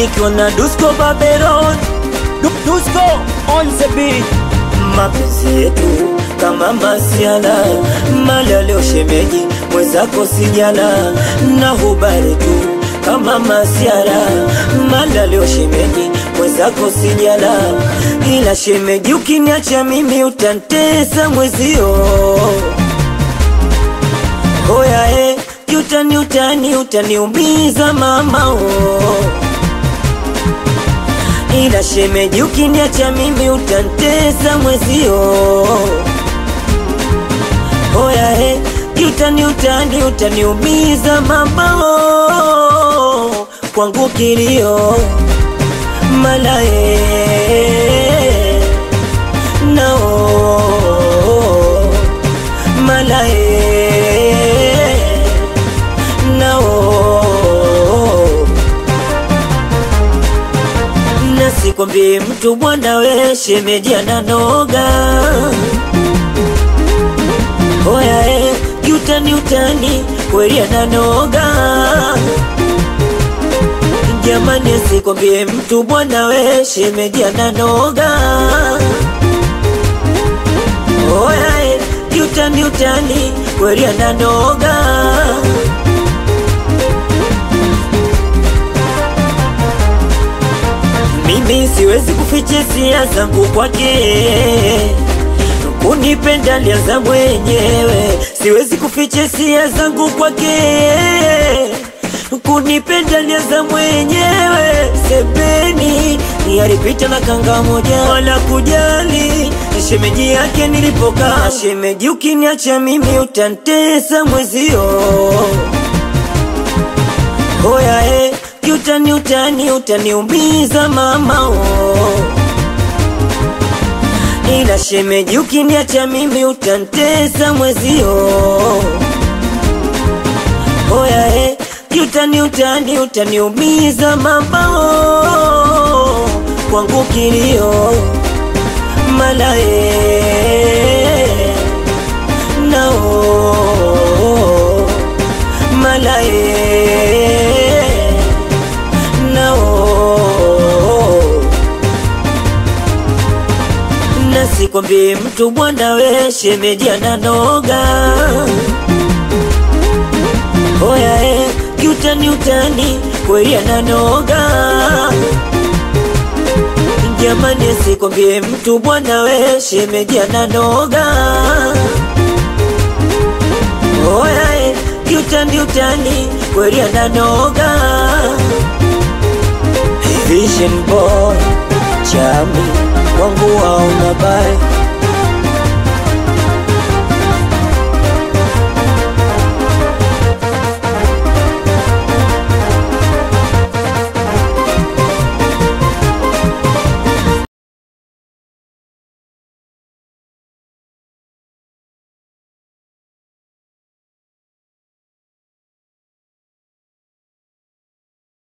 nikiwa na Dusko Babylon Du- Dusko on the beat mapenzi yetu kama masiala mala leo shemeji mwenzako sijala na hubari tu kama masiara mala leo shemeji mwenzako sijala ila shemeji ukiniacha mimi utantesa mwezio Hoya e, utani utani utaniumiza mama oh. Ila shemeji ukiniacha mimi utantesa mwezio Hoya e, utani utani utaniumiza mama oh. Kwangu kilio malae nao malae nao nasikwambie mtu bwana we shemeji ananoga oya e kiutani utani kweli ananoga jamani asikwambie mtu bwana we shemeji ananoga oya e kiutani utani kweli ananoga mimi siwezi kuficha hisia zangu kwake kunipenda alianza mwenyewe siwezi kuficha hisia zangu kwake kunipenda alianza mwenyewe sebeni alipita na kanga moja wala kujali shemeji yake nilipokaa shemeji ukiniacha mimi utantesa mwezio Hoya e, utani utani utaniumiza mama oh. Ila shemeji ukiniacha mimi utantesa mwezio Hoya e, utani utani utaniumiza mama oh. Kwangu kilio malae nao malae nao nasikwambie mtu bwana we shemeji ananoga oya e kiutani utani kweli ananoga jamani asikwambie mtu bwana we shemeji ananoga oya e kiutani utani kweli ananoga Vision boy chami wangu wauna bai